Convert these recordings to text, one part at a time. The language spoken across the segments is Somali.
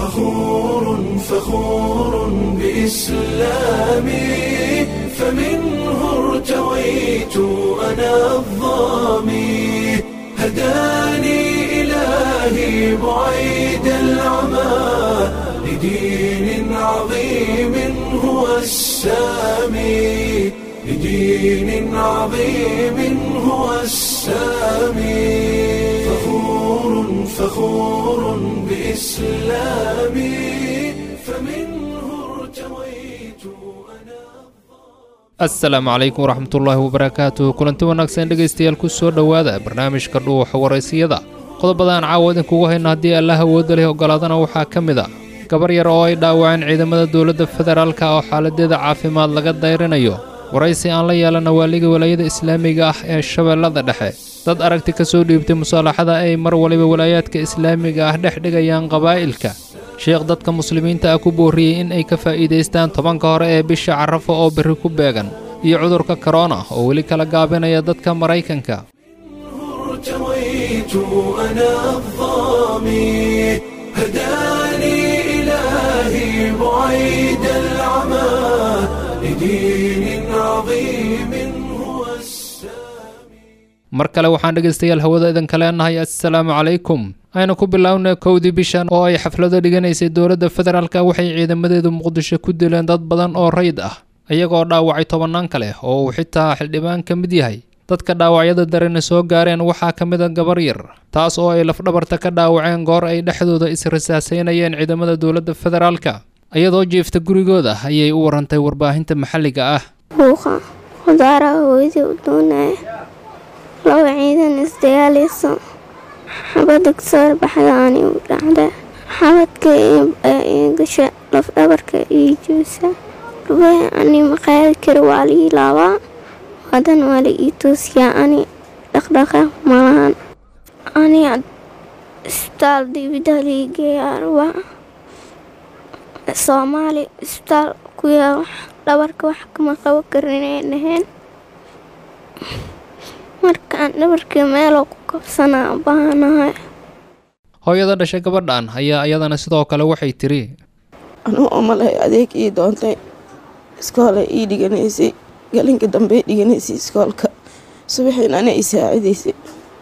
فخور فخور بإسلامي فمنه ارتويت أنا الظامي هداني إلهي بعيد العمى لدين عظيم هو السامي لدين عظيم هو السامي فخور فخور بإسلامي فمنه ارتويت أنا asalaamu calaykum waraxmatullaahi wabarakaatuh kulanti wanaagsan dhegaystayaal ku soo dhowaada barnaamijka dhuuxa waraysiyada qodobadaan caawa idinkugu hayno haddii allah awoodda leh ogolaadana waxaa ka mid a gabar yar oo ay dhaawaceen ciidamada dowladda federaalka oo xaaladeeda caafimaad laga dayrinayo waraysi aan la yeelana waaliga walaayada islaamiga ah ee shabeellada dhexe dad aragti ka soo dhiibtay musaalaxada ay mar waliba walaayaadka islaamiga ah dhex dhigayaan qabaa'ilka sheekh dadka muslimiinta ah ku boorriyey in ay ka faa'iidaystaan tobanka hore ee bisha carafo oo berri ku beegan iyo cudurka korona oo weli kala gaabinaya dadka maraykanka ارتويت أنا الظامي هداني إلهي بعيد العمى لدين عظيم هو السامي mar kale waxaan dhegaystayaal hawada idinka leenahay assalaamu calaykum aynu ku bilownay kowdii bishan oo ay xaflado dhiganaysay dowladda federaalka waxay ciidamadeedu muqdisho ku dileen dad badan oo rayid ah iyagoo dhaawacay tobannaan kale oo uu xitaa xildhibaan ka mid yahay dadka dhaawacyada darena soo gaareen waxaa ka mid a gabar yar taas oo ay lafdhabarta ka dhaawaceen goor ay dhexdooda is-rasaasaynayeen ciidamada dowladda federaalka iyadoo jiifta gurigooda ayay u warantay warbaahinta maxalliga ah buuqa khudaaraha hooyadii u doonaya laba ciidan isdagaalayso xabadda kasoo baxda ani u dhacda xabadka ii gasha lafdhabarka ii joosa rubaha ani maqaadi kara waa la ii laabaa hadan waa la ii toosiyaa ani dhaqdhaqaaq malahan ani isbitaal dibida lii geeyaa rubaa soomaali isbitaal ku yaa wax dhabarka wax kama qaban karin inay dhaheen markaan dhabarkii meeloo ku kabsanaa baahanahay hooyada dhashay gabadhan ayaa iyadana sidoo kale waxay tiri anuu omalahay adeeg ii doontay iskoolay ii dhiganaysay galinka dambey dhiganaysay iskoolka subaxiin ana i saacidaysay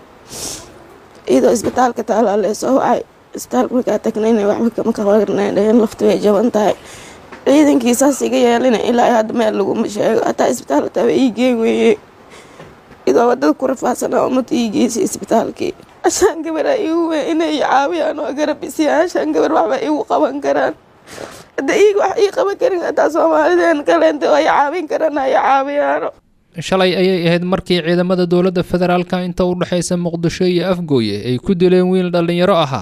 iyadoo isbitaalka taalaa lee soo wacay isbitaalka markaa tagnayna waxba kama kabarnay dhaheen laftu way jaban tahay ciidankii saas iga yeelina ilaa hadda meel laguma sheego hataa isbitaalka waa ii geen weeye idoo wadada ku rafaadsanaa ummadda ii geysay isbitaalkii ashaan gabaraa iigu weyn inay i caawiyaan oo garab isiyaan ashaan gabar waxba iigu qaban karaan hadda iiga wax ii qaban karin hataa soomaalideen kaleenta oo ay caawin karaan ay caawiyaano shalay ayay ahayd markii ciidamada dowladda federaalka inta u dhexaysa muqdisho iyo afgooye ay ku dileen wiil dhallinyaro ahaa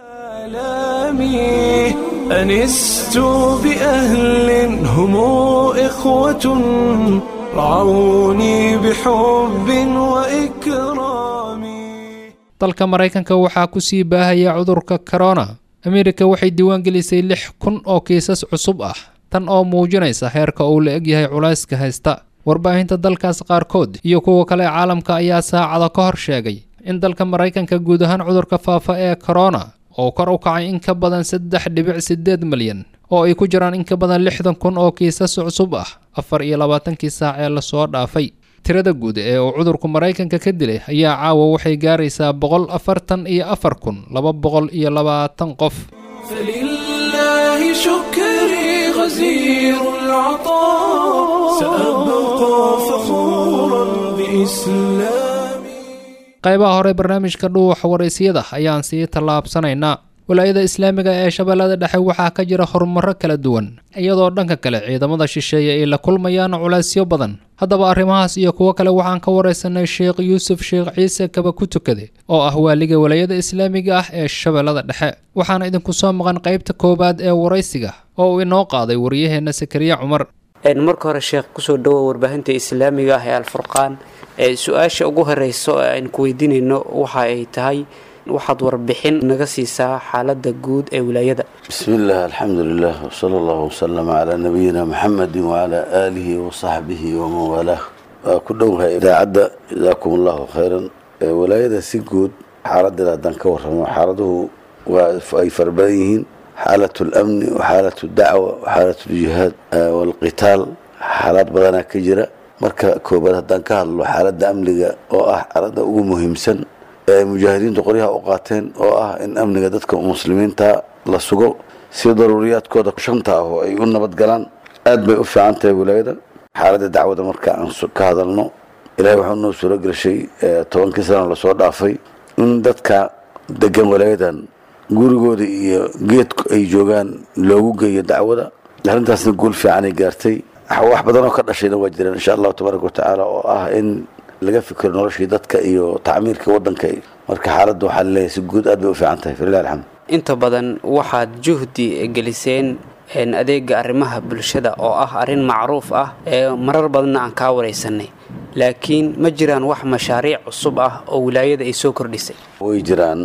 آلامي أنست بأهل هم إخوة رعوني بحب وإكرام dalka maraykanka waxaa ku sii baahaya cudurka korona ameerika waxay diiwaangelisay lix kun oo kiisas cusub ah tan oo muujinaysa heerka uu la egyahay culayska haysta warbaahinta dalkaas qaarkood iyo kuwa kale caalamka ayaa saacado ka hor sheegay in dalka maraykanka guud ahaan cudurka faafa ee korona oo kor u kacay in ka badan saddex dhibic sideed malyan oo ay ku jiraan in ka badan lixdan kun oo kiisas cusub ah afar iyo labaatankii saac ee lasoo dhaafay tirada guud ee uu cudurku maraykanka ka dilay ayaa caawa waxay gaaraysaa boqol afartan iyo afar kun laba boqol iyo labaatan qof فلله شكري غزير العطاء سأبقى فخورا بإسلامي qaybaha hore barnaamijka dhuuxa waraysyada ayaan sii tallaabsanaynaa walaayada islaamiga ee shabeellada dhexe waxaa ka jira horumarro kala duwan iyadoo dhanka kale ciidamada shisheeye ay la kulmayaan culaysyo badan haddaba arrimahaas iyo kuwo kale waxaan ka waraysanay sheekh yuusuf sheekh ciise kaba ku tukade oo ah waaliga walaayada islaamiga ah ee shabeellada dhexe waxaana idinku soo maqan qaybta koowaad ee waraysiga oo uu inoo qaaday waryaheenna sakariya cumar marka hore sheekh kusoo dhawow warbaahinta islaamiga ah ee alfurqaan ee su-aasha ugu horeyso ee aan ku weydiinayno waxa ay tahay waxaad warbixin naga siisaa xaalada guud ee wilaayada بسم الله الحمد لله وصلى الله وسلم على نبينا محمد وعلى آله وصحبه ومن والاه كلها إذاعة جزاكم الله خيرا ولايada si guud xaaladeeda haddaan ka warramo xaaladuhu waa ay farabadan yihiin xaalat اlamni waxaalat dacwa waxaalat ljihaad walqitaal xaalaad badanaa ka jira marka koobaad haddaan ka hadlo xaaladda amniga oo ah xaaladda ugu muhiimsan ee ay mujaahidiintu qoryaha u qaateen oo ah in amniga dadka muslimiinta la sugo si daruuriyaadkooda shanta ah oo ay u nabad galaan aad bay u fiican tahay wilaayada xaaladda dacwada marka aan ka hadalno ilahay waxuu noo suuro gelshay tobankii sana lasoo dhaafay in dadka degan walaayadan gurigooda iyo geedku ay joogaan loogu geeyo dacwada arrintaasna guul fiicanay gaartay wax badan oo ka dhashayna waa jiraan insha allahu tabaaraka watacaala oo ah in laga fikiro noloshii dadka iyo tacmiirka wadanka marka xaaladda waxaa laleeyahay si guud aad bay u fiican tahay falilah alxamd inta badan waxaad juhdi geliseen adeega arrimaha bulshada oo ah arrin macruuf ah ee marar badanna aan kaa waraysanay laakiin ma jiraan wax mashaariic cusub ah oo wilaayada ay soo kordhisay way jiraan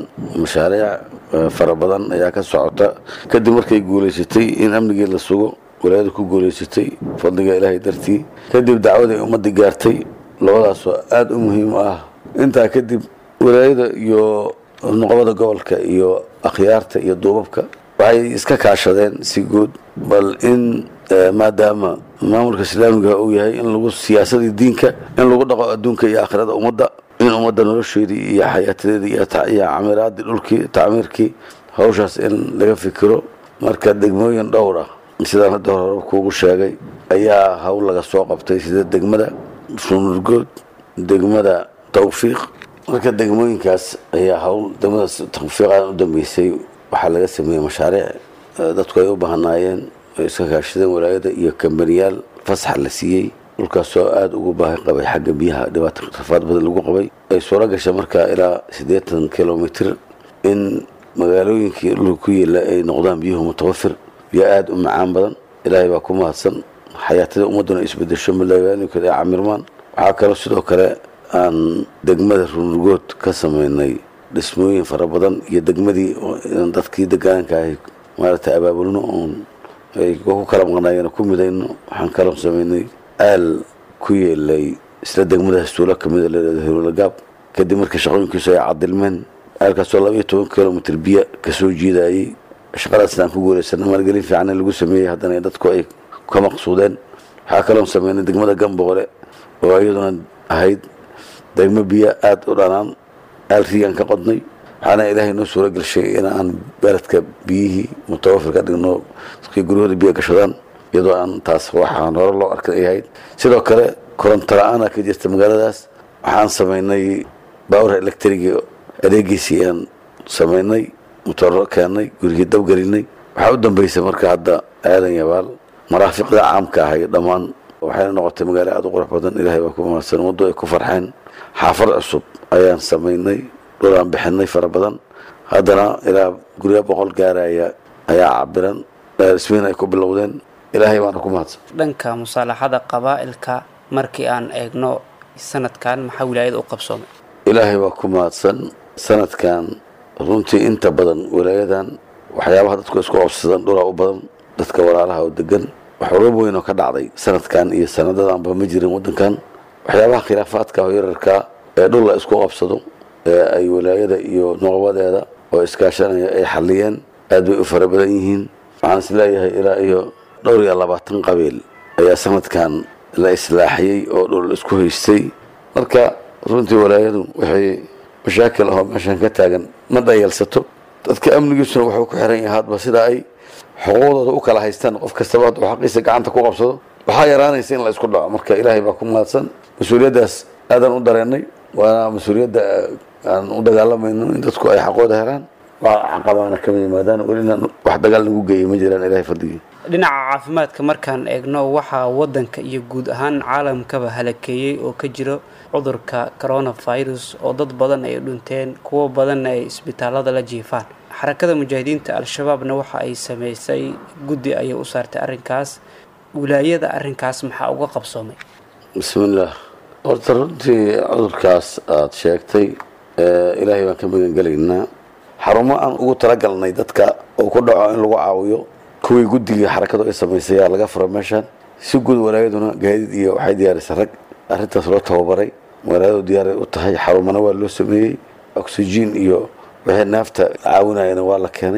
mashaariic fara badan ayaa ka socota kadib markay guulaysatay in amnigii la sugo wilaayada ku guulaysatay fadliga ilaahay dartii kadib dacwada ay ummadda gaartay labadaasoo aada u muhiim ah intaa kadib wilaayada iyo nuqbada gobolka iyo akhyaarta iyo duubabka waxay iska kaashadeen si guud bal in maadaama maamulka islaamiga uu yahay in lagu siyaasadii diinka in lagu dhaqo adduunka iyo aakhirada ummadda in ummadda nolosheedii iyo xayaatadeedii iyo camiraadii dhulkii tacmiirkii hawshaas in laga fikiro marka degmooyin dhowr ah sidaan hadda hore kuugu sheegay ayaa hawl laga soo qabtay sida degmada sunurgood degmada tawfiiq marka degmooyinkaas ayaa hawl degmada tawfiiqan u dambeysay waxaa laga sameeyey mashaariic dadku ay u bahanaayeen ay iska kaashadeen walaayada iyo kambaniyaal fasax la siiyey dhulkaasoo aada ugu baahi qabay xagga biyaha dhibaata rafaad badan lagu qabay ay suuro gashay markaa ilaa siddeetan kilomitr in magaalooyinkii dhulka ku yeela ay noqdaan biyuhu mutawafir biyo aada u macaan badan ilaahay baa ku mahadsan xayaatada ummadduna isbedesho magaalooyinka ay camirmaan waxaa kaloo sidoo kale aan degmada runurgood ka sameynay dhismooyin fara badan iyo degmadii dadkii degaanka ahay maaragtay abaabulno oon ay ku kala maqnaayeen ku midayno waxaan kaloo sameynay aal ku yeelay isla degmadaas tuulo kamida leedahay hirulagaab kadib markii shaqooyinkiisu ay cadilmeen aalkaasoo laba iyo toban kilomitr biyo kasoo jiidayey shaqadaasna aan ku guulaysana maalgelin fiican lagu sameeyey haddana dadku ay ka maqsuudeen waxaa kaloon sameynay degmada gamboole oo iyaduna ahayd degmo biyo aada u dhanaan aal riigaan ka qodnay waxaana ilaahay noo suuro gelshay in aan beledka biyihii mutawafir ka dhigno dadkii guryahooda biyo gashadaan iyadoo aan taas waxaan hore loo arkan ay ahayd sidoo kale koronto la-aana ka jirta magaaladaas waxaan sameynay baawra electriga adeegiisii aan sameynay mutoro keennay gurigii dabgelinay waxaa u dambeysay marka hadda aadan yabaal maraafiqda caamka ahay dhammaan waxayna noqotay magaalo aada u qurux badan ilaahay baa ku mahadsan waddo ay ku farxeen xaafad cusub ayaan sameynay dhulaan bixinay fara badan haddana ilaa guryo boqol gaaraya ayaa cabiran dhismiin ay ku bilowdeen ilaahay baana ku mahadsan dhanka musaalaxada qabaa'ilka markii aan eegno sanadkan maxaa wilaayada u qabsoomay ilaahay waa ku mahadsan sanadkan runtii inta badan walaayadan waxyaabaha dadku isku qabsadaan dhulaa u badan dadka walaalaha oo degan waxurub weyn oo ka dhacday sanadkan iyo sanadadanba ma jirin wadankan waxyaabaha khilaafaadka oo yararka ee dhul la isku qabsado ee ay walaayada iyo noqobadeeda oo iskaashanaya ay xaliyeen aad bay u fara badan yihiin waxaan isleeyahay ilaa iyo dhowr iyo labaatan qabiil ayaa sanadkan la islaaxiyey oo dhul isku haystay marka runtii walaayadu waxay mashaakil ahoo meeshan ka taagan ma dhayalsato dadka amnigiisuna wuxuu ku xiran yahay hadba sida ay xuquuqdooda u kala haystaan qof kastaba hadduu xaqiisa gacanta ku qabsado waxaa yaraanaysa in la isku dhaco marka ilaahay baa ku mahadsan mas-uuliyaddaas aadaan u dareennay waana mas-uuliyadda aan u dagaalamayno in dadku ay xaqooda helaan waa caqabaana kama yimaadaan welina wax dagaal nagu geeyay ma jiraan ilahay fadligii dhinaca caafimaadka markaan eegno waxaa wadanka iyo guud ahaan caalamkaba halakeeyey oo ka jiro cudurka coronavirus oo dad badan ay dhinteen kuwo badanna ay isbitaalada la jiifaan xarakada mujaahidiinta al-shabaabna waxa ay sameysay guddi ayay u saartay arrinkaas wilaayada arrinkaas maxaa uga qabsoomay bismillaah horta runtii cudurkaas aada sheegtay ilaahay baan ka magangelaynaa xarumo aan ugu talagalnay dadka oo ku dhaco in lagu caawiyo kuwii guddigii xarakadu ay samaysay ayaa laga fura meeshaan si guud walaayaduna gaadiid iyo waxay diyaarisay rag arrintaas loo tababaray walaayadu diyaaray u tahay xarumana waa loo sameeyey oxygen iyo wixii naafta caawinayana waa la keenay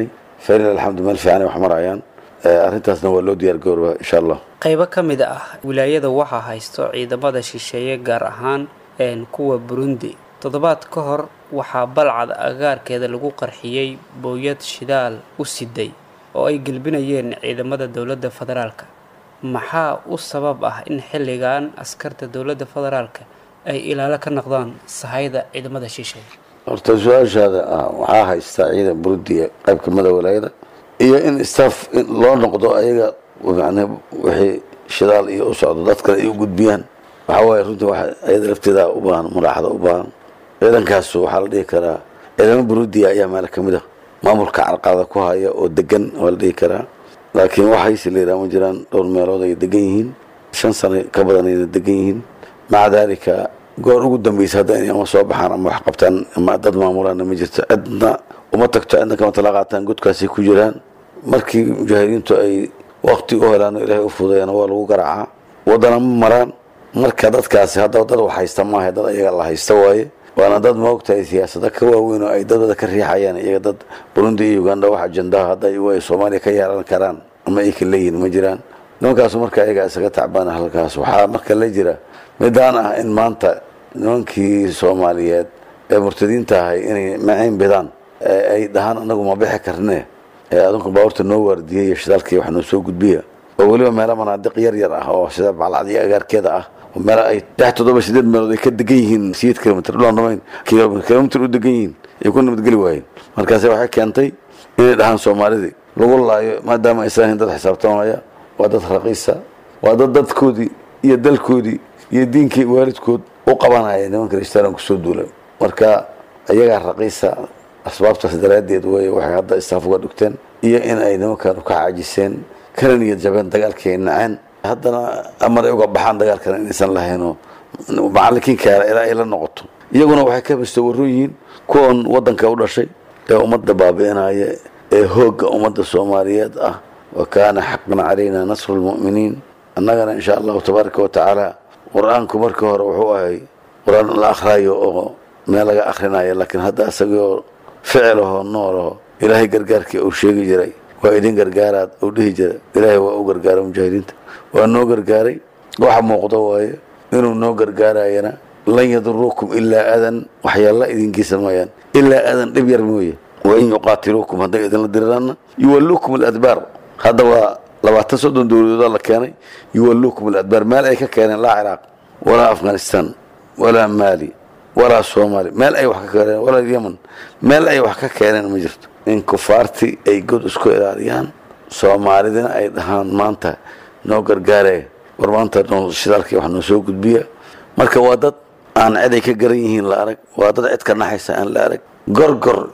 falil alxamdu meel fiicanay wax marayaan arrintaasna waa loo diyaar garoobaa insha allah qaybo ka mid ah wilaayada waxaa haysto ciidamada shisheeye gaar ahaan kuwa burundi toddobaad ka hor waxaa balcad agaarkeeda lagu qarxiyey booyad shidaal u siday oo ay gelbinayeen ciidamada dowladda federaalka maxaa u sabab ah in xilligan askarta dowladda federaalka ay ilaalo ka noqdaan sahayda ciidamada shisheeye horta su-aashaada ah waxaa haystaa ciidan burudiya qayb kamida walaayada iyo in staff loo noqdo ayaga man wixii shidaal iyo u socdo dad kale ay u gudbiyaan waxaa waaye runtii wa ayada lafteeda u baahan muraaxada u baahan ciidankaas waxaa la dhihi karaa ciidamo burudiya ayaa meel kamid ah maamulka carqaada ku haya oo degan waa la dhihi karaa laakiin waxayse layidhaha ma jiraan dhowr meelood ay degan yihiin shan sano ka badan ayna degan yihiin maca daalika goor ugu dambeysa hadda inay ama soo baxaan ama wax qabtaan ama dad maamulaana ma jirto cidna uma tagto cidna kama tala qaataan godkaasay ku jiraan markii mujaahidiintu ay waqti u helaan oo ilaahay u fudayana waa lagu garaacaa wadana ma maraan marka dadkaasi hadda dad wax haysta maaha dad ayaga la haysta waaye waana dad maogtahay siyaasada ka waaweyn oo ay dadada ka riixayaan iyaga dad burundi iyo uganda wax ajandaha hadda ay soomaaliya ka yeelan karaan ama ay ka leeyihin ma jiraan nimankaasu marka ayaga isaga tacbaana halkaas waxaa marka la jira midaan ah in maanta nimankii soomaaliyeed ee murtadiinta ahay inay maciin bidaan ay dhahaan anagu ma bixi karne adunku baabuurta noo waardiyay iyo shidaalkii wax noo soo gudbiya oo weliba meelo manaadiq yar yar ah oo sida baclacdiyo agaarkeeda ah oo meelo ay lix toddoba sideed meelood ay ka degan yihiin sideed kilomitr dhulaan dhamayn kilomitr u degan yihiin ay ku nabadgeli waayeen markaase waxay keentay inay dhahaan soomaalidii lagu laayo maadaama aysan ahayn dad xisaabtamaya waa dad raqiisa waa dad dadkoodii iyo dalkoodii iyo diinkii waalidkood u qabanaya nimanka rishtaran kusoo duulay marka ayagaa raqiisa asbaabtaas daraaddeed wey waxay hadda istaaf uga dhigteen iyo in ay nimankan ka caajiseen kana niyad jabeen dagaalkii ay naceen haddana amar ay uga baxaan dagaalkana inaysan lahaynoo macallinkiinkaala ilaa ay la noqoto iyaguna waxay ka basto warron yihiin kuwan waddanka u dhashay ee ummadda baabi'inaya ee hoogga ummadda soomaaliyeed ah wa kaana xaqan calayna nasru lmu'miniin annagana insha allahu tabaaraka wa tacaala qur-aanku markii hore wuxuu ahay qur-aan la akhraayo oo meel laga akhrinayo laakiin hadda isagoo ficil ahoo nool aho ilaahay gargaarkii uu sheegi jiray waa idin gargaaraad uu dhihi jiray ilaahay waa u gargaaray mujaahidiinta waa noo gargaaray waxa muuqdo waaye inuu noo gargaarayana lan yaduruukum ilaa adan waxyaalla idinkiisa mooyaan ilaa adan dhib yar mooye wain yuqaatiluukum hadday idinla diriraanna yuwalluukum aladbaar hadda waa labaatan soddon dowladooda la keenay yuwalluukum aladbaar meel ay ka keeneen laa ciraaq walaa afghanistan walaa maali walaa soomaali meel ay wax ka keeneen walaa yemen meel ay wax ka keeneen ma jirto in kufaartii ay god isku ilaaliyaan soomaalidina ay dhahaan maanta noo gargaaree war maanta shidaalkii wax noo soo gudbiya marka waa dad aan cid ay ka garan yihiin la arag waa dad cid ka naxaysa aan la arag gorgor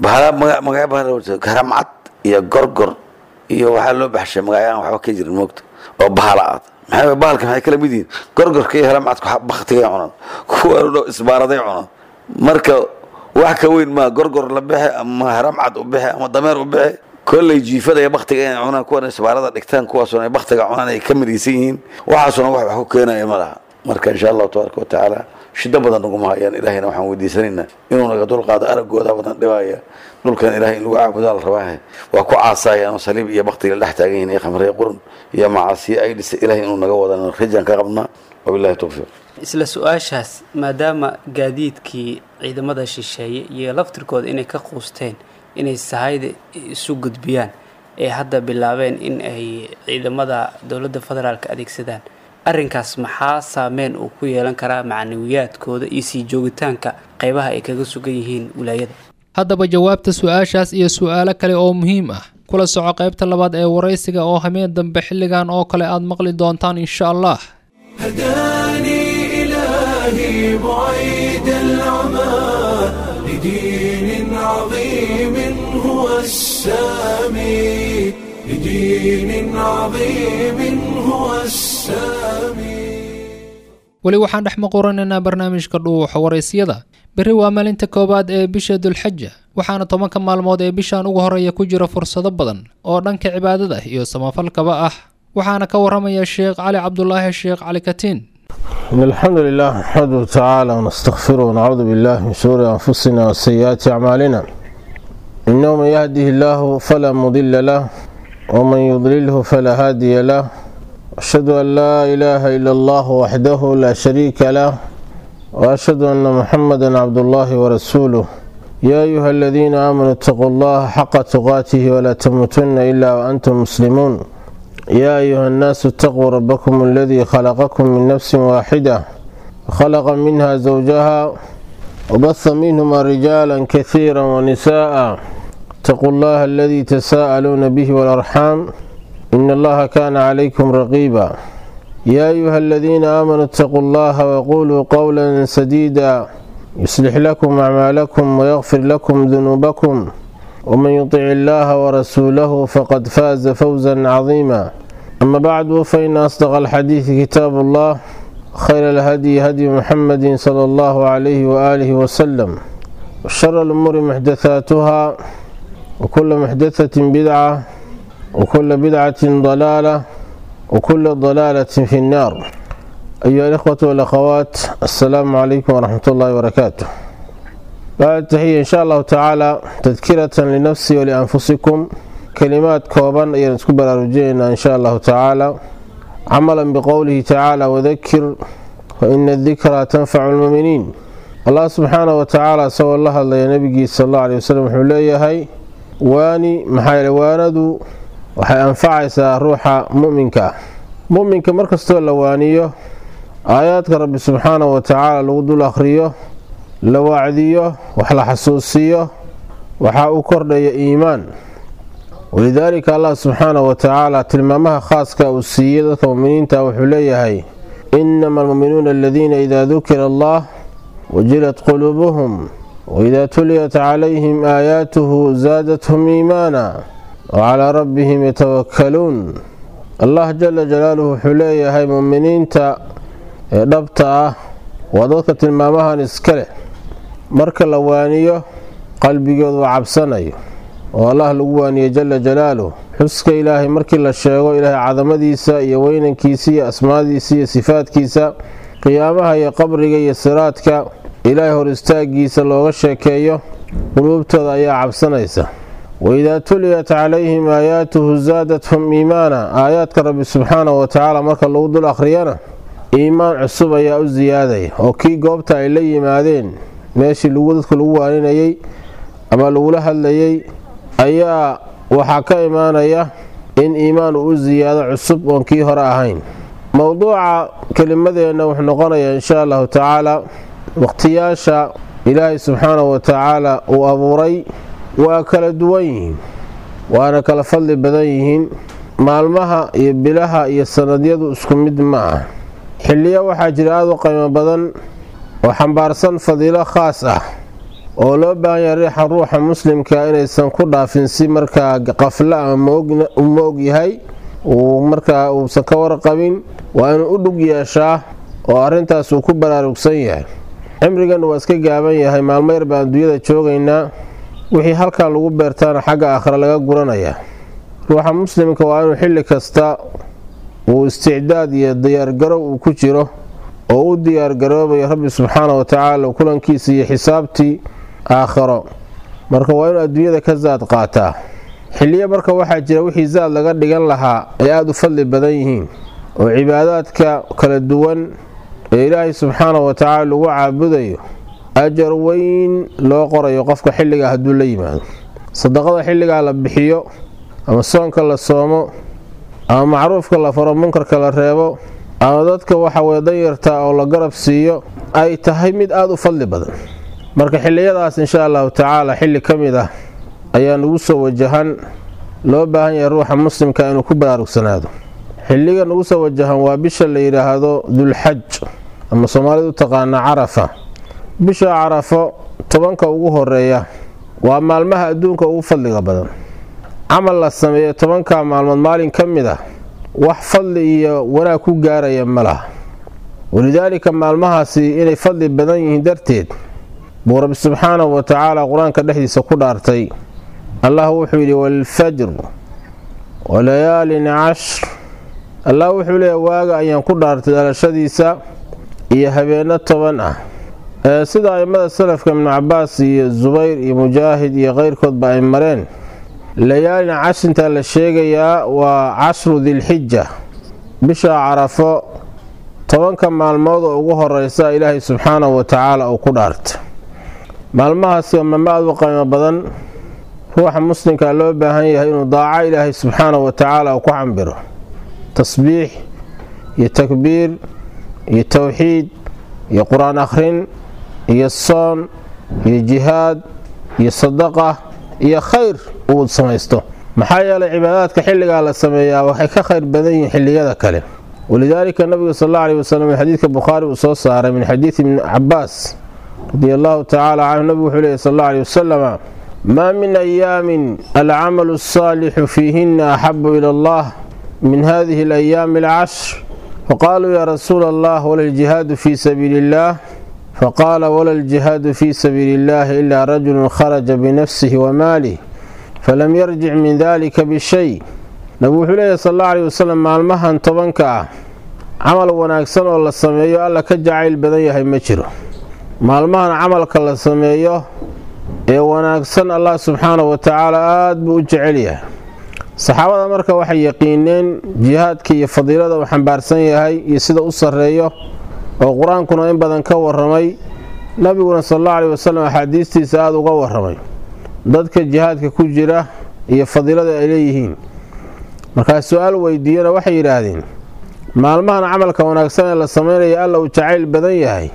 magacyo haramcad iyo gorgor iyo waxaa loo baxshay magacyo aan waxba ka jirin moogta oo bahala aad maxay bahalka maxay kala mid yihiin gorgorka iyo haramcadka baktigay cunaan kuwa dhow isbaaraday cunaan marka wax ka weyn maa gorgor la bixe ama haramcad u bixe ama dameer u bixe kolley jiifada iyo baktiga inay cunaan kuwan isbaarada dhigtaan kuwaasuna ay baktiga cunaan ay ka midaysan yihiin waxaasuna wax wax ku keenaya ma laha marka insha allahu tabaaraka wa tacaala shido badan naguma hayaan ilaahayna waxaan weydiisanaynaa inuu naga dulqaado araggooda badan dhibaya dhulkan ilahay in lagu caabudaa la rabaahe waa ku caasayaan oo saliib iyo baktiga dhex taagan yihin iyo khamriya qurun iyo macaasiyo ay dhisa ilahay inuu naga wadana rajaan ka qabnaa wabillahi towfiiq isla su-aashaas maadaama gaadiidkii ciidamada shisheeye iyo laftirkooda inay ka quusteen inay sahayda isu gudbiyaan ee hadda bilaabeen in ay ciidamada dowladda federaalka adeegsadaan arrinkaas maxaa saameyn uu ku yeelan karaa macnawiyaadkooda iyo sii joogitaanka qaybaha ay kaga sugan yihiin wilaayada haddaba jawaabta su-aashaas iyo su-aalo kale oo muhiim ah kula soco qaybta labaad ee waraysiga oo hameen dambe xilligan oo kale aad maqli doontaan insha allah هداني إلهي بعيد العمى لدين عظيم هو السامي لدين عظيم هو السامي weli waxaan dhex maquranaynaa barnaamijka dhuuxa waraysyada berri waa maalinta koowaad ee bisha dulxaja waxaana tobanka maalmood ee bishan ugu horeeya ku jira fursado badan oo dhanka cibaadada iyo samafalkaba ah waxaana ka waramaya sheekh cali cabdulaahi sheekh cali katiin إن الحمد لله نحمده تعالى ونستغفره ونعوذ بالله من شرور أنفسنا وسيئات أعمالنا إنه من يهده الله فلا مضل له ومن يضلله فلا هادي له أشهد أن لا إله إلا الله وحده لا شريك له وأشهد أن محمدا عبد الله ورسوله يا أيها الذين آمنوا اتقوا الله حق تقاته ولا تموتن إلا وأنتم مسلمون يا أيها الناس اتقوا ربكم الذي خلقكم من نفس واحدة خلق منها زوجها وبث منهما رجالا كثيرا ونساء اتقوا الله الذي تساءلون به والأرحام إن الله كان عليكم رقيبا يا أيها الذين آمنوا اتقوا الله وقولوا قولا سديدا يصلح لكم أعمالكم ويغفر لكم ذنوبكم ومن يطع الله ورسوله فقد فاز فوزا عظيما أما بعد فإن أصدق الحديث كتاب الله خير الهدي هدي محمد صلى الله عليه وآله وسلم وشر الأمور محدثاتها وكل محدثة بدعة وكل بدعة ضلالة وكل ضلالة في النار أيها الإخوة والأخوات السلام عليكم ورحمة الله وبركاته بعد التحية إن شاء الله تعالى تذكرة لنفسي ولأنفسكم كلمات كوبان أيها نتكبر أرجينا إن شاء الله تعالى عملا بقوله تعالى وذكر فإن الذكرى تنفع المؤمنين الله سبحانه وتعالى سوى الله الله نبي صلى الله عليه وسلم حليه هاي waani maxaa yeele waanadu waxay anfacaysaa ruuxa muminka muminka markastoo la waaniyo aayaadka rabbi subxaanahu wa tacaala lagu dul akhriyo la wacdiyo wax la xasuusiyo waxaa u kordhaya iimaan walidaalika allah subxaanahu wa tacaala tilmaamaha khaaska uu siiyey dadka muminiinta wuxuu leeyahay inama almuminuuna aladiina idaa dukira allah wajilat quluubuhum وإذا تليت عليهم آياته زادتهم إيمانا وعلى ربهم يتوكلون الله جل جلاله حليه هاي مؤمنين تا دبتا ودوك تلمامها نسكله مرك لوانيه قلبي جود وعبسني والله لوانيه جل جلاله حسك إلهي مرك لا شيغو إلهي عظمديسا يا ويننكيسا يا أسماديسا يا صفاتكيسا قيامها يا قبرك يا صراطك ilaahay hor istaagiisa looga sheekeeyo quluubtooda ayaa cabsanaysa waidaa tuliyat calayhim aayaatuhu zaadathum iimaana aayaadka rabbi subxaanahu watacaala marka lagu dul akhriyana iimaan cusub ayaa u siyaadaya oo kii goobta ay la yimaadeen meeshii dadka lagu waaninayay ama lagula hadlayay ayaa waxaa ka imaanaya in iimaan uu u siyaado cusub oon kii hore ahayn mowduuca kelimadeenna wuxuu noqonayaa insha allahu tacaala waqtiyaasha ilaahay subxaanahu wa tacaala uu abuuray waa kala duwan yihiin waana kala fadli badan yihiin maalmaha iyo bilaha iyo sanadyadu isku mid ma ah xilliyo waxaa jira aada u qiimo badan oo xambaarsan fadiilo khaas ah oo loo baahan yahay riixa ruuxa muslimka inaysan ku dhaafin si markaa qaflo ama ma og yahay uu markaa uusan ka warqabin waa inuu u dhug yeeshaa oo arrintaas uu ku baraarugsan yahay cimrigan waa iska gaaban yahay maalmo yar baan adduunyada joogaynaa wixii halkan lagu beertaana xagga aakhira laga guranayaa ruuxa muslimka waa inuu xilli kasta uu isticdaad iyo diyaargarow uu ku jiro oo u diyaargaroobayo rabbi subxaana wa tacaala kulankiisa iyo xisaabtii aakhiro marka waa inuu adduunyada ka zaad qaataa xilliyo marka waxaa jira wixii zaad laga dhigan lahaa ay aada u fadli badan yihiin oo cibaadaadka kala duwan ee ilaahay subxaana wa tacaala lagu caabudayo ajar weyn loo qorayo qofka xilligaa hadduu la yimaado sadaqada xilligaa la bixiyo ama soonka la soomo ama macruufka la faro munkarka la reebo ama dadka waxaweye danyarta oo la garab siiyo ay tahay mid aada u fadli badan marka xilliyadaas insha allahu tacaala xilli ka mid ah ayaa nagu soo wajahan loo baahan yahay ruuxa muslimka inuu ku baraarugsanaado xilliga nagu soo wajahan waa bisha la yidhaahdo dulxaj ama soomaalida u taqaana carafa bisha carafo tobanka ugu horeeya waa maalmaha adduunka ugu fadliga badan camal la sameeyo tobanka maalmood maalin ka mid ah wax fadli iyo wanaag ku gaaraya ma laha walidaalika maalmahaasi inay fadli badan yihiin darteed buu rabbi subxaanahu wa tacaala qur-aanka dhexdiisa ku dhaartay allah wuxuu yidhi walfajr walayaalin cashr allah wuxuu leeya waaga ayaan ku dhaartay dhalashadiisa iyo habeenno toban ah sida aimada salafka ibnu cabaas iyo zubayr iyo mujaahid iyo keyrkoodba ay mareen layaalina cashinta la sheegayaa waa cashru dilxija bisha carafo tobanka maalmood oo ugu horeysa ilaahay subxaanahu wa tacaala uu ku dhaarta maalmahaasi waa maalmo aada u qiimo badan ruuxa muslimkaa loo baahan yahay inuu daaco ilaahay subxaanahu wa tacaala uu ku cambiro tasbiix iyo takbiir iyo towxiid iyo qur-aan akhrin iyo soon iyo jihaad iyo sadaqa iyo khayr uu samaysto maxaa yeelay cibaadaadka xilligaa la sameeyaa waxay ka khayr badan yihiin xilliyada kale walidaalika nabigu sal alla alih wasalam xadiidka bukhaari uu soo saaray min xadiidi ibni cabaas radia allahu tacaala canhu nabigu wuxuu leeyay sal alla alih wasalama maa min ayaamin alcamalu asaalixu fiihina axabu ila allah min hadihi alayaami alcashr faqaaluu yaa rasuula allah wala ljihaadu fii sabiili illah faqaala wala ljihaadu fii sabiili illahi ilaa rajulun kharaja binafsihi wamaalih falam yarjic min dalika bishay nabigu wuxuu leeyahy sal alla alih wasalam maalmahan tobanka ah camal wanaagsan oo la sameeyo alla ka jacayl badan yahay ma jiro maalmahan camalka la sameeyo ee wanaagsan allah subxaanahu wa tacaala aada buu u jecel yahay saxaabada marka waxay yaqiineen jihaadka iyo fadiilada uu xambaarsan yahay iyo sida u sarreeyo oo qur-aankuna in badan ka waramay nabiguna sal alla alih wasalam axaadiistiisa aada uga waramay dadka jihaadka ku jira iyo fadiilada ay leeyihiin markaa su-aal weydiiyana waxay yidhaahdeen maalmahan camalka wanaagsan ee la sameynaya alla uu jacayl badan yahay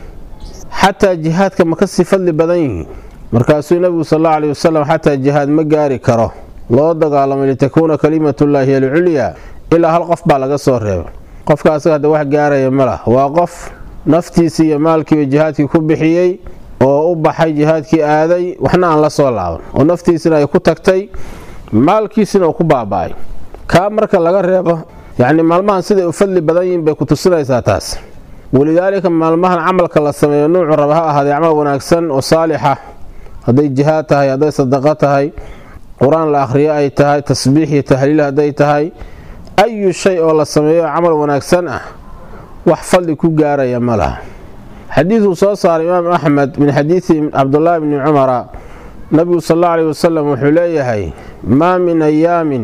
xataa jihaadka ma kasii fadli badan yihiin markaasuu nabigu sal alla alih wasalam xataa jihaad ma gaari karo loo dagaalamay litakuuna kalimatullaahi alculyaa ilaa hal qof baa laga soo reeba qofka asaga hadda wax gaaraya ma lah waa qof naftiisii iyo maalkiiba jihaadkii ku bixiyey oo u baxay jihaadkii aaday waxna aan la soo laaban oo naftiisina ay ku tagtay maalkiisina uu ku baaba-ay kaa marka laga reebo yacni maalmahan siday u fadli badan yihiin bay ku tusinaysaa taas walidaalika maalmahan camalka la sameeyo nuucu raba ha ahaadee camal wanaagsan oo saalixa hadday jihaad tahay hadday sadaqo tahay qur-aan la akhriyo ay tahay tasbiix iyo tahliil hadday tahay ayu shay oo la sameeyo camal wanaagsan ah wax fadli ku gaaraya ma laha xadiiduu soo saaray imaam axmed min xadiidi cabdulaahi bni cumara nabigu sal alla alih wasalam wuxuu leeyahay maa min ayaamin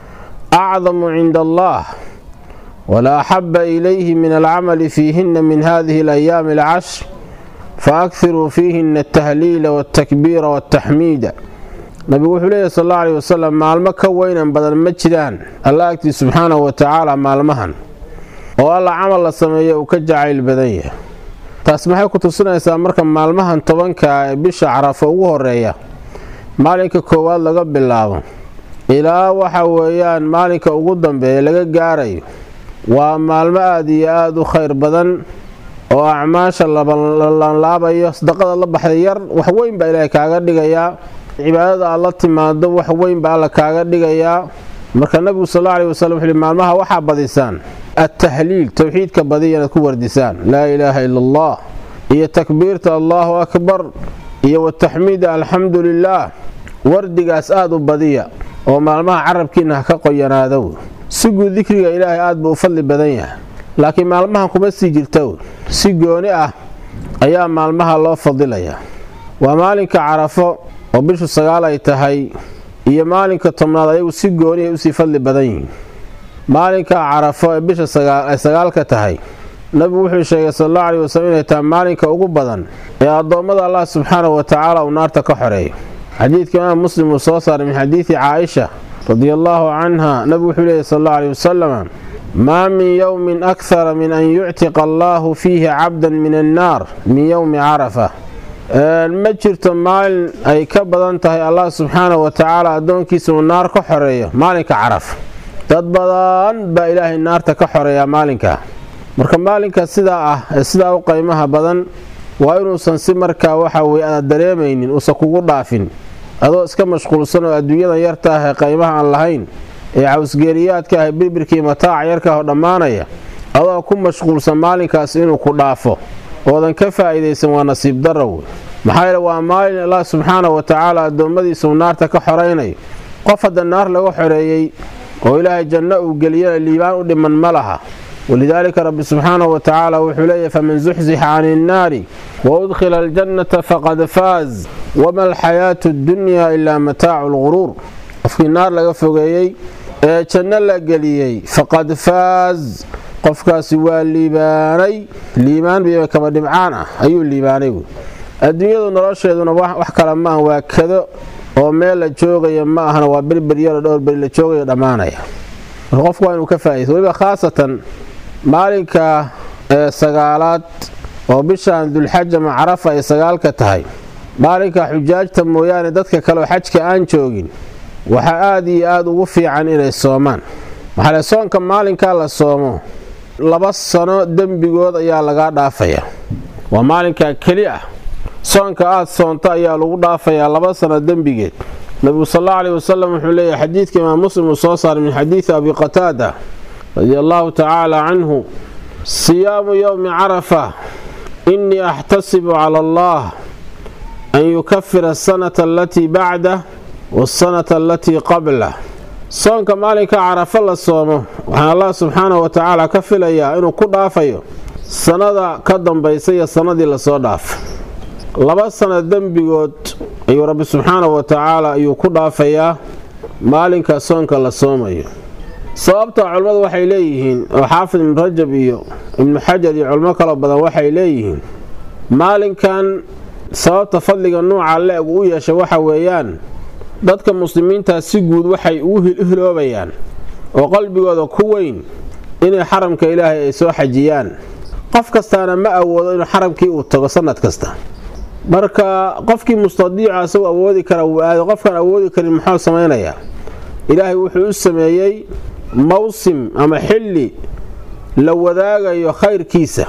acdamu cinda allah wala axaba ilayhi min alcamali fiihina min hadihi alayaami alcashr faakiruu fiihina altahliila waltakbiira waltaxmiida nabigu wuxuu leeyahy sal alla alih wasalam maalmo ka weynan badan ma jiraan alla agtii subxaanahu wa tacaala maalmahan oo alla camal la sameeyo uu ka jacayl badan yahay taas maxay ku tusinaysaa marka maalmahan tobanka ee bisha carafo ugu horeeya maalinka koowaad laga bilaabo ilaa waxa weeyaan maalinka ugu dambeeya laga gaarayo waa maalmo aada iyo aada u khayr badan oo acmaasha labanlaabayo sadaqada la baxday yar wax weyn baa ilaahay kaaga dhigayaa cibaadada aad la timaado wax weyn baa alla kaaga dhigayaa marka nabigu sal alla alih wasalam wuxuu maalmaha waxaa badisaan attahliil towxiidka badiya inaad ku wardisaan laa ilaaha ila allah iyo takbiirta allaahu akbar iyo wataxmiida alxamdu lilaah wardigaas aada u badiya oo maalmaha carabkiina ha ka qoyanaadow si guud dikriga ilaahay aad buu u fadli badan yahay laakiin maalmahan kuma sii jirtow si gooni ah ayaa maalmaha loo fadilayaa waa maalinka carafo oo bishu sagaal ay tahay iyo maalinka tobnaad ayagu si gooni ay usii fadli badan yihiin maalinka carafo ee bisha ay sagaalka tahay nabigu wuxuu sheegay sal allahu alih wasalam inay tahay maalinka ugu badan ee addoommada allah subxaanahu wa tacaala uu naarta ka xoreeyo xadiidka imaam muslim uu soo saaray min xadiidi caaisha radia allaahu canha nabigu wuxuu leeyay sal allahu alih wasalam maa min yowmin akhara min an yuctiqa allaahu fiihi cabdan min annaar min yowmi carafa ma jirto maalin ay ka badan tahay allah subxaanahu wa tacaala addoonkiisa uu naar ka xoreeyo maalinka caraf dad badan baa ilaahay naarta ka xoreeyaa maalinkaa marka maalinka sidaa ah ee sidaa u qaymaha badan waa inuusan si markaa waxa weye aad dareemaynin uusan kugu dhaafin adoo iska mashquulsan oo adduunyadan yarta ah ee qaymaha aan lahayn ee cawsgeeliyaadka ah ee birbirkii mataaca yarka oo dhammaanaya adoo ku mashquulsan maalinkaas inuu ku dhaafo oodan ka faa'iidaysan waa nasiib darrow maxaa yeele waa maalin allah subxaanahu wa tacaala addoommadiisa uu naarta ka xoraynayo qof hadda naar laga xoreeyey oo ilaahay janno uu geliyana liibaan u dhiman ma laha walidaalika rabbi subxaanahu wa tacaala wuxuu leeyahy faman zuxzixa cani innaari waudkhila aljannata faqad faaz wama alxayaatu addunyaa ilaa mataacu lguruur qofkii naar laga fogeeyey ee janno la geliyey faqad faaz qofkaasi waa liibaanay liibaan biyo kaba dhibcaan ah ayuu liibaanay wey adduunyadu nolosheeduna wax kale maaha waa kado oo meel la joogaya ma ahana waa berberyaro dhowr beri la joogayo dhammaanaya marka qofku waa inuu ka faa'idaysto weliba khaasatan maalinka ee sagaalaad oo bishaan dulxaj ama carafa ay sagaalka tahay maalinka xujaajta mooyaane dadka kaleoo xajka aan joogin waxaa aada iyo aada ugu fiican inay soomaan maxaale soonka maalinkaa la soomo laba sano dembigood ayaa lagaa dhaafaya waa maalinkaa keli ah soonka aad soonto ayaa lagu dhaafayaa laba sano dembigeed nabigu sal alla aleyh wasalam wuxuu leeyahy xadiidka imaam muslim uu soo saaray min xadiidi abi qataada radia allahu tacaala canhu siyaamu yowmi carafa innii axtasibu cala allah an yukafira asanata alatii bacdah waasanata alatii qablah soonka maalinka carafa la soomo waxaan allah subxaanahu wa tacaala ka filayaa inuu ku dhaafayo sannada ka dambaysa iyo sannadii lasoo dhaafay laba sano dembigood ayuu rabbi subxaanahu wa tacaala ayuu ku dhaafayaa maalinka soonka la soomayo sababta culimmadu waxay leeyihiin oo xaafid ibnu rajab iyo ibnu xajar iyo culimo kaloo badan waxay leeyihiin maalinkan sababta fadliga nuuca le-eg u yeeshay waxa weeyaan dadka muslimiintaa si guud waxay ugu hiloobayaan oo qalbigooda ku weyn inay xaramka ilaahay ay soo xajiyaan qof kastaana ma awoodo inuu xaramkii uu tago sanad kasta marka qofkii mustadiica asagoo awoodi kara wuu aaday qofkaan awoodi karin muxuu samaynayaa ilaahay wuxuu u sameeyey mawsim ama xilli la wadaagayo khayrkiisa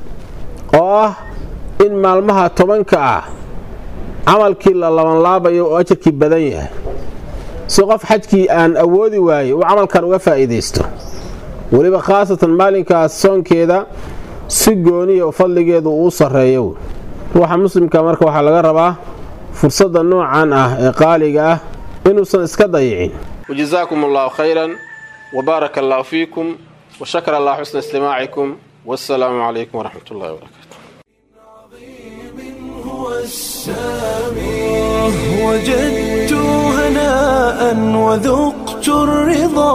oo ah in maalmaha tobanka ah camalkii la labanlaabayo oo ajarkii badan yahay si qof xajkii aan awoodi waaye uu camalkan uga faa'iidaysto weliba khaasatan maalinkaas soonkeeda si gooniya fadligeedu uu sarreeyo ruuxa muslimka marka waxaa laga rabaa fursadda noocan ah ee qaaliga ah inuusan iska dayicin wajazaakum allahu khayran wbaaraka allahu fiikum washakara allah xusna istimaacikum wassalaamu calaykum waraxmat ullahi wabarakaatu هو السامي وجدت هناء وذقت الرضا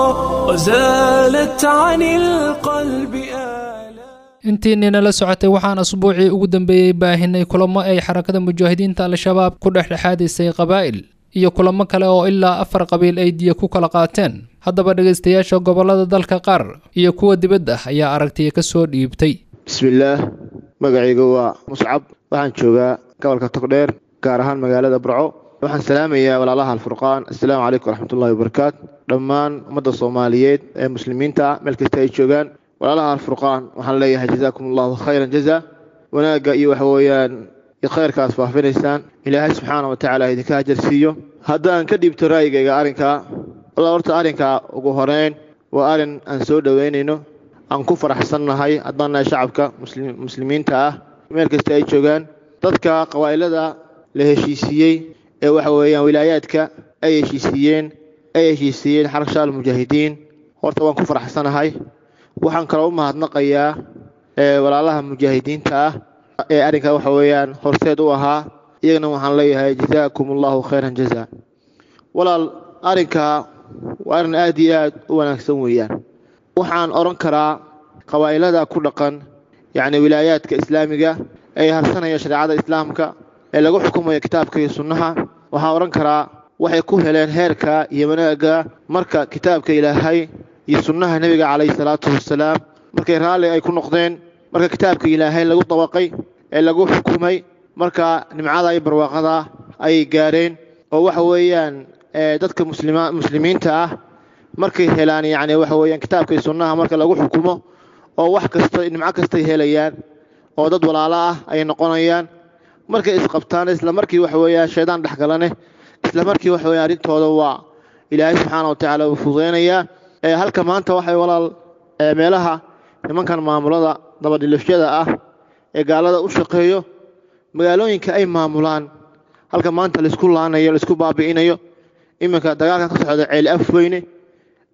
وزالت عن القلب آلام intiinina la socotay waxaan asbuucii ugu dambeeyey baahinay kulamo ay xarakada mujaahidiinta al-shabaab ku dhexdhexaadisay qabaa'il iyo kulamo kale oo ilaa afar qabiil ay diya ku kala qaateen haddaba dhegaystayaasha gobollada dalka qaar iyo kuwa dibadda ayaa aragtiya ka soo dhiibtay bismillaah magacayga waa muscab waxaan joogaa gobolka togdheer gaar ahaan magaalada burco waxaan salaamayaa walaalaha alfurqaan assalaamu calaykum waraxmatullahi wabarakaatu dhammaan ummadda soomaaliyeed ee muslimiinta ah meel kasta ay joogaan walaalaha alfurqaan waxaan leeyahay jazaakum allahu khayran jaza wanaagga iyo waxa weeyaan khayrkaas faafinaysaan ilaahay subxaana wa tacaala idinka hajar siiyo haddaan ka dhiibto ra'yigayga arrinkaa walla horta arrinkaa ugu horeyn waa arrin aan soo dhoweynayno aan ku faraxsannahay haddaan nahay shacabka muslimiinta ah meel kasta ay joogaan dadka qabaa'ilada la heshiisiiyey ee waxa weeyaan wilaayaadka ay heshiisiiyeen ay heshiisiiyeen xarashaal mujaahidiin horta waan ku faraxsanahay waxaan kaloo u mahadnaqayaa walaalaha mujaahidiinta ah ee arrinkaa waxa weeyaan horseed u ahaa iyagana waxaan leeyahay jazaakum allahu khayran jaza walaal arrinkaa waa arrin aad iyo aad u wanaagsan weeyaan waxaan odhan karaa qabaa'ilada ku dhaqan yacni wilaayaadka islaamiga ee harsanaya shareecada islaamka ee lagu xukumayo kitaabka iyo sunnaha waxaan odhan karaa waxay ku heleen heerka iyo wanaagga marka kitaabka ilaahay iyo sunnaha nebiga calayhi salaatu wasalaam markay raalli ay ku noqdeen marka kitaabka ilaahay lagu dabaqay ee lagu xukumay marka nimcada iyo barwaaqada ayay gaareen oo waxa weeyaan dadka muslimiinta ah markay helaan yacni waxa weeyaan kitaabka iyo sunnaha marka lagu xukumo oo wax kasta nimco kastay helayaan oo dad walaalo ah ay noqonayaan markay isqabtaan isla markii waxa weeyaan shaydaan dhexgalane isla markii waxa weeyaan arrintooda waa ilaahay subxaana wa tacaala uu fudeynayaa halka maanta waxay walaal meelaha nimankan maamulada dabadhilifyada ah ee gaalada u shaqeeyo magaalooyinka ay maamulaan halka maanta laisku laanayo laisku baabi'inayo iminka dagaalkan ka socda ceel afweyne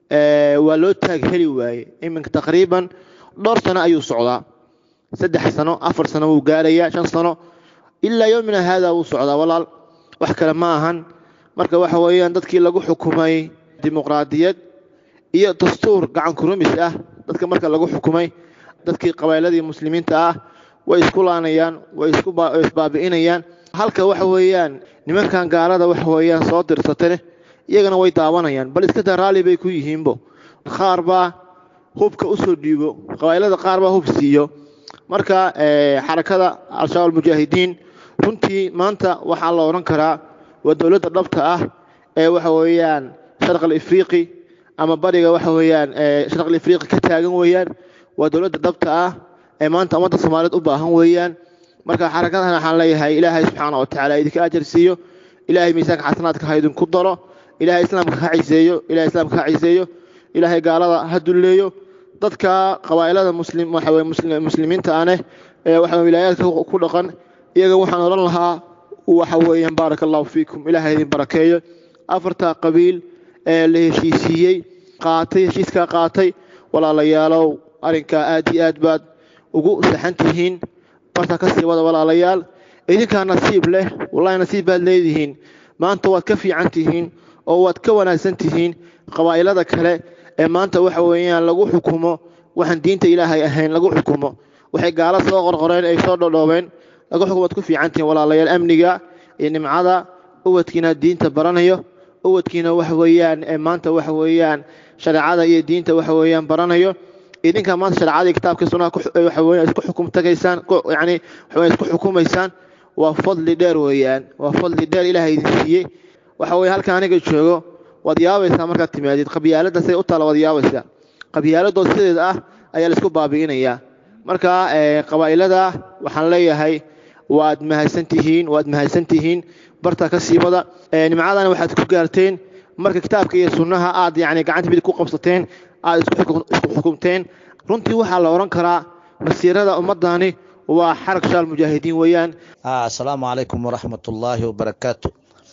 waa loo taag heli waaye iminka taqriiban dhowr sano ayuu socdaa saddex sano afar sano wuu gaarayaa shan sano ilaa yowmina haada wuu socdaa walaal wax kale ma ahan marka waxa weeyaan dadkii lagu xukumay dimuqraadiyad iyo dastuur gacan kurumis ah dadka marka lagu xukumay dadkii qabaaladii muslimiinta ah way isku laanayaan way isbaabi'inayaan halka waxa weeyaan nimankan gaalada waxa weeyaan soo dirsatane iyagana way daawanayaan bal iska daa raalli bay ku yihiinbo qaar baa hubka usoo dhiibo qabailada qaar baa hub siiyo marka xarakada al-shabaab almujaahidiin runtii maanta waxaa la odhan karaa waa dowladda dhabta ah ee waxa weeyaan sharq alifriiqi ama bariga waxa weeyaan sharq alifriiqi ka taagan weeyaan waa dowladda dhabta ah ee maanta ummadda soomaaliyeed u baahan weeyaan marka xarakadan waxaan leeyahay ilaahay subxaana watacaala idinka ajar siiyo ilaahay miisaanka xasanaadka ha idinku daro ilaahay islaamka ha ciseeyo ilahay islaamka ha ciseeyo ilaahay gaalada ha dulleeyo dadka qabaa'ilada muslim waxa weye muslimiinta aneh ee waxa wilaayaadka ku dhaqan iyaga waxaan odhan lahaa waxa weeyaan baaraka allahu fiikum ilaahay idin barakeeyo afarta qabiil ee la heshiisiiyey qaatay heshiiskaa qaatay walaalayaalow arrinkaa aad iyo aad baad ugu saxan tihiin barta ka sii wada walaalayaal idinkaa nasiib leh wallahi nasiib baad leedihiin maanta waad ka fiican tihiin oo waad ka wanaagsan tihiin qabaa'ilada kale ee maanta waxa weeyaan lagu xukumo waxaan diinta ilaahay ahayn lagu xukumo waxay gaalo soo qorqoreen ay soo dhodhoobeen lagu xukumo waad ku fiican tihiin walaalayaal amniga iyo nimcada ubadkiina diinta baranayo ubadkiina waxa weeyaan maanta waxa weeyaan shareecada iyo diinta waxa weeyaan baranayo idinka maanta shareecada iyo kitaabka sunnaha waxa weeyaan isku xukum tagaysaan yacni waxa weeyaan isku xukumaysaan waa fadli dheer weeyaan waa fadli dheer ilaahay idin siiyey waxa weeye halka aniga joogo waad yaabaysaa markaad timaadid qabyaalada siday u taala waad yaabaysaa qabyaaladood sideeda ah ayaa laisku baabi'inayaa marka qabaa'ilada waxaan leeyahay waad mahadsan tihiin waad mahadsan tihiin barta ka siibada nimcadana waxaad ku gaarteen marka kitaabka iyo sunnaha aad yacni gacanta midig ku qabsateen aad isku xukumteen runtii waxaa la odhan karaa masiirada ummadani waa xarag shaal mujaahidiin weeyaan asalaamu calaykum waraxmat ullaahi wabarakaatu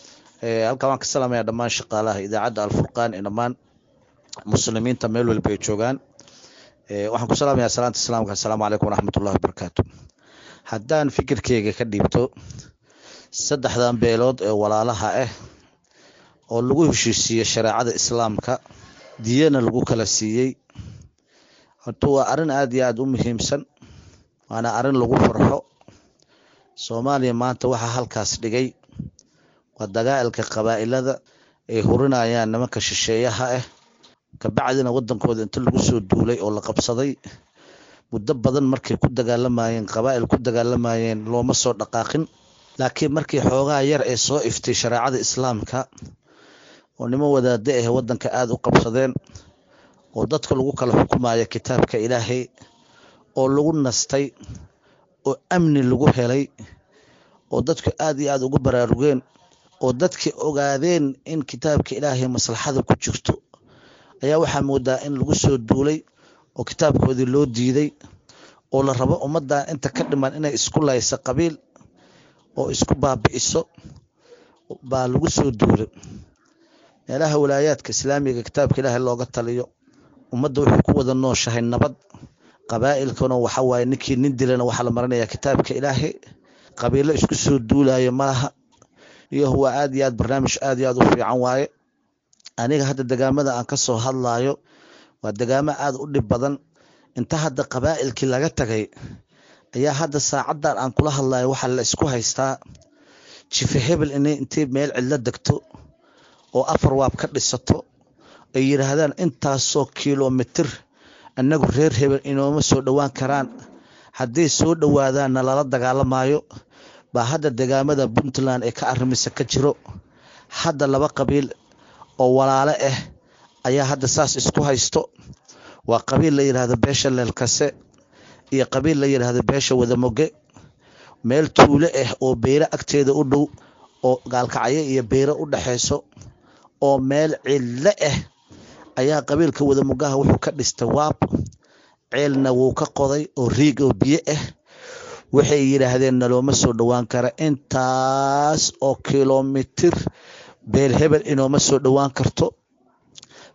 halkan waan ka salaamayaa dhammaan shaqaalaha idaacadda alfurqaan ee dhammaan muslimiinta meel walba ay joogaan waxaan ku salaamayaa salaanta islaamka assalaamu calaykum waraxmat ullahi wabarakaatu haddaan fikirkeyga ka dhiibto saddexdan beelood ee walaalaha ah oo lagu heshiisiiyey shareecada islaamka diyana lagu kala siiyey horta waa arrin aad iyo aada u muhiimsan waana arrin lagu farxo soomaaliya maanta waxaa halkaas dhigay waa dagaalka qabaa'ilada ay hurinayaan nimanka shisheeyaha ah kabacdina wadankooda inta lagu soo duulay oo la qabsaday muddo badan markay ku dagaalamayeen qabaa'il ku dagaalamayeen looma soo dhaqaaqin laakiin markii xoogaa yar ee soo iftay shareecada islaamka oo niman wadaade ah wadanka aada u qabsadeen oo dadka lagu kala xukumayo kitaabka ilaahay oo lagu nastay oo amni lagu helay oo dadku aad iyo aada ugu baraarugeen oo dadka ogaadeen in kitaabka ilaahay maslaxada ku jirto ayaa waxaa moodaa in lagu soo duulay oo kitaabkoodii loo diiday oo la rabo ummaddan inta ka dhiman inay isku layso qabiil oo isku baabi'iso baa lagu soo duulay meelaha walaayaadka islaamiga kitaabka ilaahay looga taliyo ummadda wuxuu ku wada nooshahay nabad qabaa'ilkana waxa waaye ninkii nin dilana waxaa la marinayaa kitaabka ilaahay qabiilo isku soo duulayo malaha iyo waa aad iyo aad barnaamij aad iyo aad u fiican waaye aniga hadda degaamada aan ka soo hadlayo waa degaamo aad u dhib badan inta hadda qabaa'ilkii laga tagay ayaa hadda saacaddan aan kula hadlayo waxaa la isku haystaa jife hebel inay intay meel cidlo degto oo afar waab ka dhisato ay yidhaahdaan intaasoo kilomitir annagu reer hebel inooma soo dhowaan karaan hadday soo dhowaadaanna lala dagaalamayo baa hadda degaamada puntland ee ka arrimisa ka jiro hadda laba qabiil oo walaale ah ayaa hadda saas isku haysto waa qabiil la yidhaahdo beesha leelkase iyo qabiil la yidhaahdo beesha wadamoge meel tuulo ah oo beyro agteeda u dhow oo gaalkacyo iyo beyro u dhexayso oo meel cidlo ah ayaa qabiilka wadamogaha wuxuu ka dhistay waab ceelna wuu ka qoday oo riig oo biyo ah waxay yidhaahdeen nalooma soo dhowaan kara intaas oo kilomitir beel hebel inooma soo dhowaan karto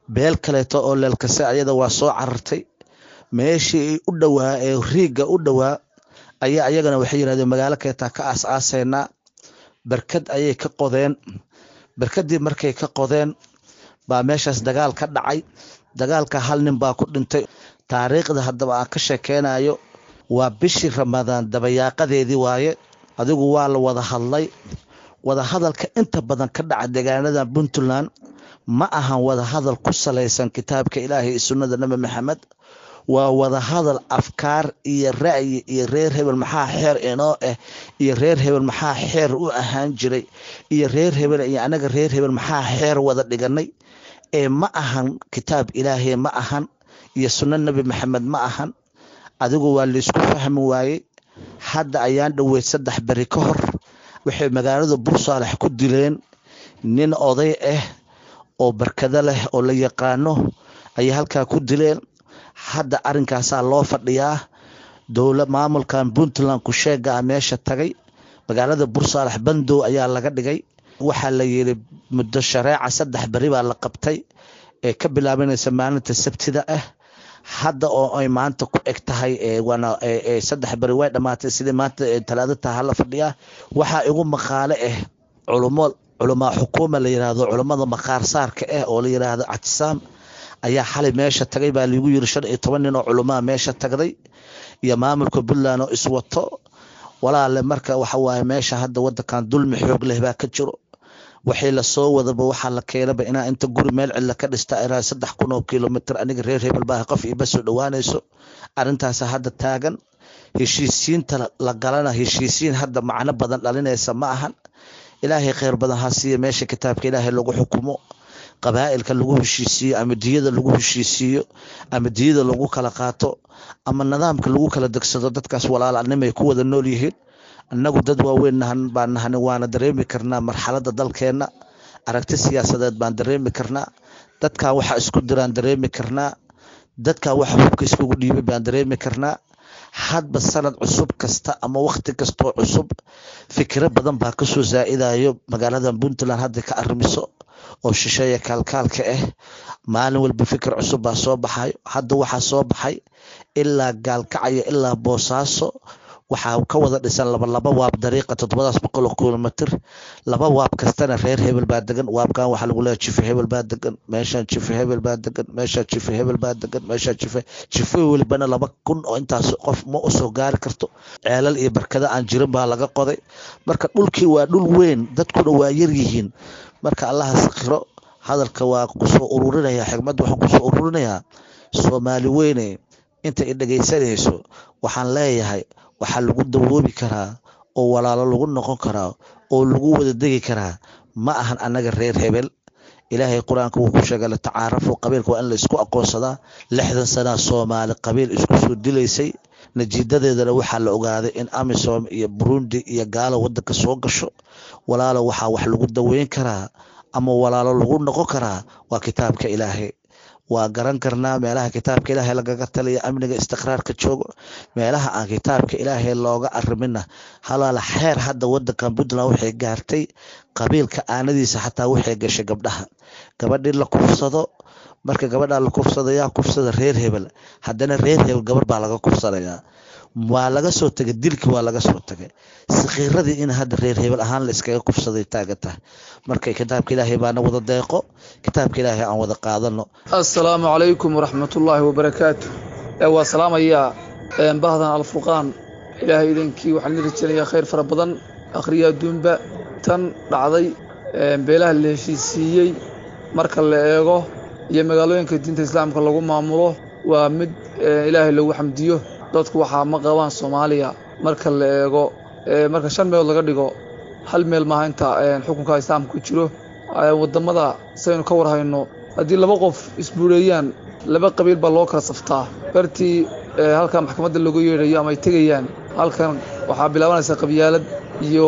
beel kaleeto oo leelkase ayada waa soo carartay meeshii u dhowaa ee riigga u dhowaa ayaa ayagana waxay yidhahdeen magaalo keetaa ka aas aaseynaa berkad ayay ka qodeen berkadii markay ka qodeen baa meeshaas dagaal ka dhacay dagaalka hal nin baa ku dhintay taariikhda haddaba aan ka sheekeynayo waa bishii ramadaan dabayaaqadeedii waaye adigu waa la wada hadlay wada hadalka inta badan ka dhaca deegaanada puntland ma ahan wada hadal ku salaysan kitaabka ilaahay iyo sunnada nebi maxamed waa wada hadal afkaar iyo ra'yi iyo reer hebel maxaa xeer inoo ah iyo reer hebel maxaa xeer u ahaan jiray iyo reer hebel iyo anaga reer hebel maxaa xeer wada dhiganay ee ma ahan kitaab ilaahay ma ahan iyo sunno nebi maxamed ma ahan adigu waa laysku fahmi waayey hadda ayaan dhoweyd saddex beri ka hor waxay magaalada bursaalex ku dileen nin oday ah oo barkado leh oo la yaqaano ayay halkaa ku dileen hadda arinkaasaa loo fadhiyaa dowla maamulkan puntland kusheegaa meesha tagay magaalada bursaalex bandow ayaa laga dhigay waxaa la yidhi muddo shareeca saddex beri baa la qabtay ee ka bilaabanaysa maalinta sabtida ah hadda oo ay maanta ku eg tahay waana saddex beri way dhammaatay sidii maanta talaado taha hala fadhiyaa waxaa igu maqaale ah culumo culamaa xukuuma la yiraahdo culummada maqaar saarka ah oo la yiraahdo catisaam ayaa xalay meesha tagay baa lagu yiri shan iyo toban nin oo culumaa meesha tagday iyo maamulka puntland oo iswato walaale marka waxa waaye meesha hadda wadankan dulmi xoog leh baa ka jiro waxay lasoo wadaba waxaa la keenaba inaa inta guri meel cilla ka dhista ilaa saddex kun oo kilomitr aniga reer hebel baa qof iba soo dhowaanayso arrintaas hadda taagan heshiisiinta la galana heshiisiin hadda macno badan dhalinaysa ma ahan ilaahay kheyr badan ha siiya meesha kitaabka ilaahay lagu xukumo qabaa'ilka lagu heshiisiiyo ama diyada lagu heshiisiiyo ama diyada lagu kala qaato ama nidaamka lagu kala degsado dadkaas walaalanimay ku wada nool yihiin annagu dad waaweyn nahan baan nahani waana dareemi karnaa marxaladda dalkeenna aragti siyaasadeed baan dareemi karnaa dadkaa waxa isku diraan dareemi karnaa dadkaa waxa hubka iskugu dhiibay baan dareemi karnaa hadba sanad cusub kasta ama wakti kastoo cusub fikiro badan baa kasoo zaa'idayo magaaladan puntland hadda ka arrimiso oo shisheeya kaalkaalka ah maalin walba fikir cusub baa soo baxayo hadda waxaa soo baxay ilaa gaalkacaya ilaa boosaaso waxaa ka wada dhisan laba laba waab dariiqa toddobadaas boqol oo kilomitr laba waab kastana reer hebel baa degan waabkan waxaa lagu leeyahay jife hebel baa degan meeshaan jife hebel baa degan meeshaan jife hebel baa degan meeshaan jife jife welibana laba kun oo intaas qof ma usoo gaari karto ceelal iyo barkada aan jirin baa laga qoday marka dhulkii waa dhul weyn dadkuna waa yar yihiin marka allaha sakhiro hadalka waa kusoo ururinaya xigmadda waxaan kusoo ururinayaa soomaali weyne inta i dhegaysanayso waxaan leeyahay waxaa lagu dawoobi karaa oo walaalo lagu noqon karaa oo lagu wada degi karaa ma ahan annaga reer hebel ilaahay qur-aanka wuu ku sheegay latacaarafu qabiilka waa in la isku aqoonsadaa lixdan sanaa soomaali qabiil isku soo dilaysay najiidadeedana waxaa la ogaaday in amisom iyo burundi iyo gaalo wadanka soo gasho walaalo waxaa wax lagu daweyn karaa ama walaalo lagu noqon karaa waa kitaabka ilaahay waa garan karnaa meelaha kitaabka ilaahay lagaga taliya amniga istiqraarka joogo meelaha aan kitaabka ilaahay looga arimina halaala xeer hadda wadankan puntland waxay gaartay qabiilka aanadiisa xataa waxay gashay gabdhaha gabadhii la kufsado marka gabadhaa la kufsado yaa kufsada reer hebel haddana reer hebel gabar baa laga kufsanayaa waa laga soo tegay dilkii waa laga soo tegay sakhiiradii in hadda reer hebel ahaan la iskaga kufsaday taagan tahay marka kitaabka ilaahay baana wada deeqo kitaabka ilaahay aan wada qaadano assalaamu calaykum waraxmatullaahi wabarakaatu waa salaamayaa bahdan alfurqaan ilaahay idankii waxaan la rajeynayaa khayr fara badan akhriya adduunba tan dhacday beelaha la heshiisiiyey marka la eego iyo magaalooyinka diinta islaamka lagu maamulo waa mid ilaahay lagu xamdiyo dadku waxaa ma qabaan soomaaliya marka la eego marka shan meelood laga dhigo hal meel maaha inta xukunka islaamka ku jiro wadamada saynu ka warhayno haddii laba qof isbuureeyaan laba qabiil baa loo kala saftaa bartii halkan maxkamadda lagu yeedhayo ama ay tegayaan halkan waxaa bilaabanaysa qabyaalad iyo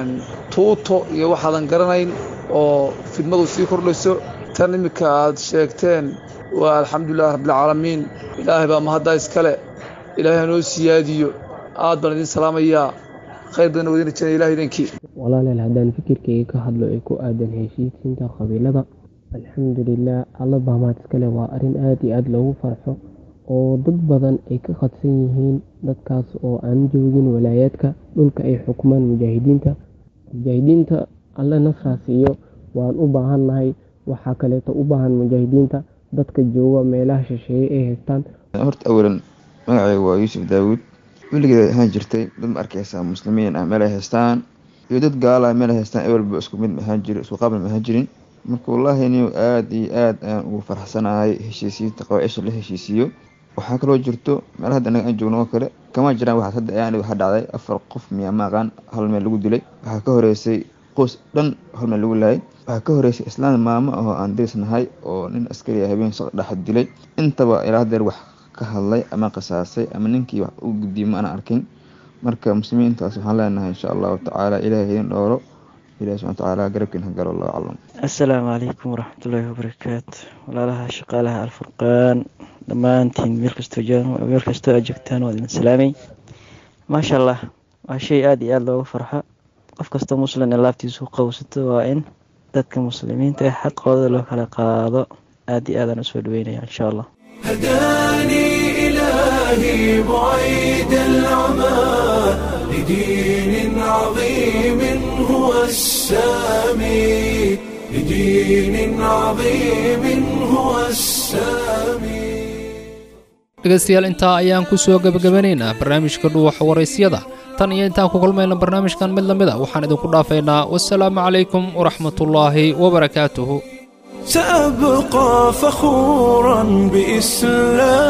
tuuto iyo waxaadan garanayn oo fidmadu sii kordhayso tan iminka aad sheegteen waa alxamdulilah rabbilcaalamiin ilaahay baa mahaddaa iskale ilaahay hanoo siyaadiyo aad baan idin salaamayaa khayr badan wadin rajanaya ilahay idankii walaaleel haddaan fikirkayga ka hadlo ee ku aadan heshiisiinta qabiilada alxamdulilah alla bahmaad iskale waa arrin aada iyo aada loogu farxo oo dad badan ay ka khadsan yihiin dadkaas oo aan joogin walaayaadka dhulka ay xukumaan mujaahidiinta mujaahidiinta alle nasraas iyo waan u baahannahay waxaa kaleeto u baahan mujaahidiinta dadka jooga meelaha shisheeye ay haystaan horta awalan magacayga waa yuusuf daawuud weligeed ahaan jirtay dad ma arkaysaa muslimiin ah meel ay haystaan iyo dad gaala ah meel ay haystaan ewelba isku mid ma ahaan jirin isku qaabl ma ahaan jirin marka wallaahi niw aada iyo aada ayaan ugu farxsanahay heshiisiinta qabaaisha la heshiisiiyo waxaa kaloo jirto meel hadda anaga aan joogno oo kale kama jiraan waxaas hadda ayaan waxaa dhacday afar qof miyaa maaqaan hal meel lagu dilay waxaa ka horeysay qoys dhan hal meel lagu laayay waxaa ka horeysay islaan maamo ahoo aan dirisnahay oo nin askari habeen saq dhex dilay intaba ilaa hadeer wax ka hadlay ama qisaasay ama ninkii wax u gudbiyey ma ana arkin marka muslimiintaas waxaan leenahay insha allahu tacaala ilahay idin dhooro ilahi subxana watacaala garabkiin hagalo allahu aclam assalaamu calaykum waraxmatullaahi wabarakaatu walaalaha shaqaalaha alfurqaan dhammaantiin meel kastoo meel kastoo aad joogtaan waa idin salaamay maasha allah waa shay aada iyo aada looga farxo qof kastoo muslim ee laabtiisu qowsato waa in dadka muslimiinta ee xaqooda loo kala qaado aada iyo aadaan usoo dhaweynaya insha allah هداني إلهي بعيد العمى لدين عظيم هو السامي لدين عظيم هو السامي dhegaystayaal intaa ayaan ku soo gebagabanaynaa barnaamijka dhuuxa waraysyada tan iyo intaan ku kulmayna barnaamijkan mid la mid a waxaan idinku dhaafaynaa wasalaamu calaykum waraxmatullaahi wabarakaatuhu سأبقى فخورا بإسلام